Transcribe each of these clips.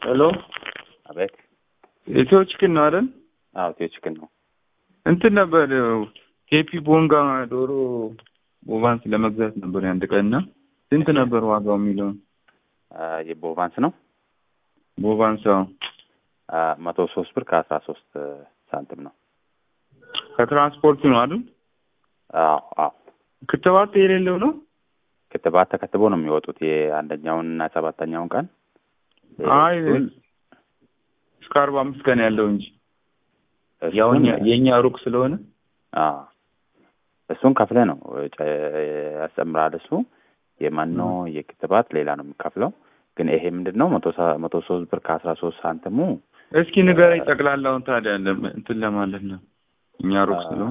ሄሎ አቤት። ኢትዮ ቺክን ነው አይደል? አዎ ኢትዮ ቺክን ነው። እንትን ነበር ኬፒ ቦንጋ ዶሮ ቦቫንስ ለመግዛት ነበር አንድ ቀን እና ስንት ነበር ዋጋው የሚለውን የቦቫንስ ነው ቦቫንስ አዎ መቶ ሶስት ብር ከአስራ ሶስት ሳንቲም ነው። ከትራንስፖርቱ ነው አይደል? አዎ አዎ። ክትባት የሌለው ነው። ክትባት ተከትቦ ነው የሚወጡት የአንደኛውን እና ሰባተኛውን ቀን አይ እስከ አርባ አምስት ቀን ያለው እንጂ ያው እኛ- የእኛ ሩቅ ስለሆነ አዎ እሱን ከፍለ ነው ጨ- ያስጨምራል። እሱ የመኖ የክትባት ሌላ ነው የሚከፍለው። ግን ይሄ ምንድን ነው መቶ ሰ- መቶ ሶስት ብር ከአስራ ሶስት ሳንቲሙ እስኪ ንገረኝ ጠቅላላውን ታዲያ ለም- እንትን ለማለት ነው እኛ ሩቅ ስለሆነ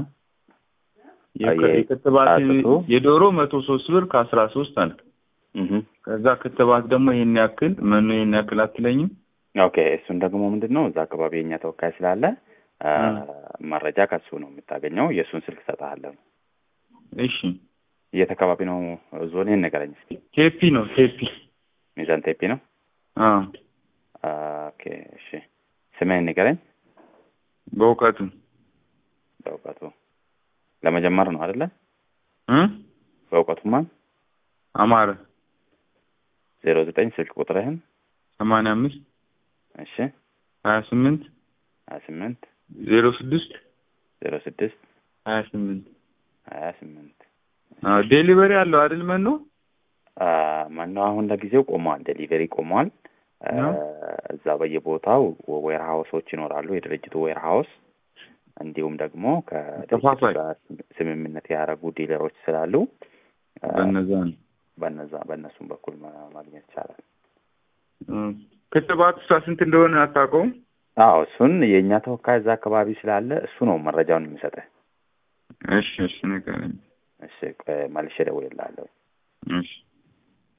የከ- የ- የክትባት አጥቶ? የዶሮ መቶ ሶስት ብር ከአስራ ሶስት አለ። እህ ከዛ ክትባት ደግሞ ይሄን ያክል መኖ ይሄን ያክል አትለኝም? ኦኬ እሱን ደግሞ ምንድን ነው እዛ አካባቢ የኛ ተወካይ ስላለ አ፣ መረጃ ከሱ ነው የምታገኘው። የእሱን ስልክ እሰጥሃለሁ። እሺ የት አካባቢ ነው ዞን? ንገረኝ እስኪ። ቴፒ ነው ቴፒ። ሚዛን ቴፒ ነው። አዎ አ፣ ኦኬ እሺ። ስምህን ንገረኝ። በእውቀቱ በእውቀቱ ለመጀመር ነው አይደለ? እ በእውቀቱማ አማረ ዜሮ ዘጠኝ ስልክ ቁጥርህን ሰማንያ አምስት እሺ ሀያ ስምንት ሀያ ስምንት ዜሮ ስድስት ዜሮ ስድስት ሀያ ስምንት ሀያ ስምንት ዴሊቨሪ አለው አይደል መኖ? አ፣ መኖ አሁን ለጊዜው ቆመዋል። ዴሊቨሪ ቆመዋል። አ፣ ነው? እዛ በየቦታው ዌር ሀውሶች ይኖራሉ። የድርጅቱ ዌር ሀውስ እንዲሁም ደግሞ ከድርጅቱ ተፋፋይ። ጋር ስምምነት ያደረጉ ዲለሮች ስላሉ አ፣ በነዛ ነው። በነዛ በእነሱም በኩል ማ- ማግኘት ይቻላል። እ ክትባት እሷ ስንት እንደሆነ አታውቀውም? አዎ እሱን የእኛ ተወካይ እዛ አካባቢ ስላለ እሱ ነው መረጃውን የሚሰጥህ። እሺ እሺ ንገረኝ። እሺ ቆይ መልሼ እደውልልሃለሁ። እሺ